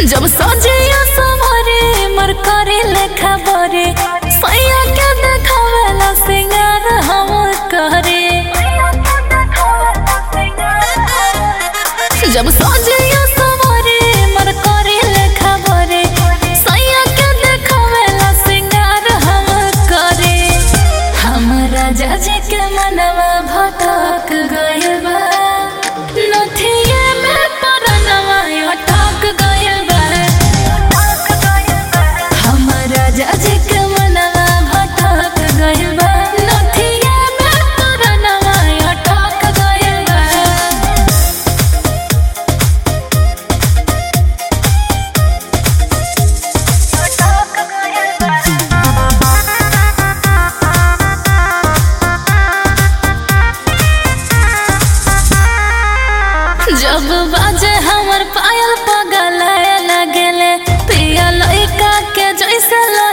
जब सजिया सवरे मर करे लेखा बरे सैया के देखावेला सिंगार हम करे जब सजिया सवरे मर करे लेखा बरे सैया के देखावेला सिंगार हम करे हमरा जाजे के मनवा भटक गइल बा नथिए में परनवा अटक गइल बा हमरा जाजे के मनवा भटक गइल बा नथिए में परनवा अटक गइल बा जब बाजे हमर पायल पगल लगेले पिया लइका के जैसे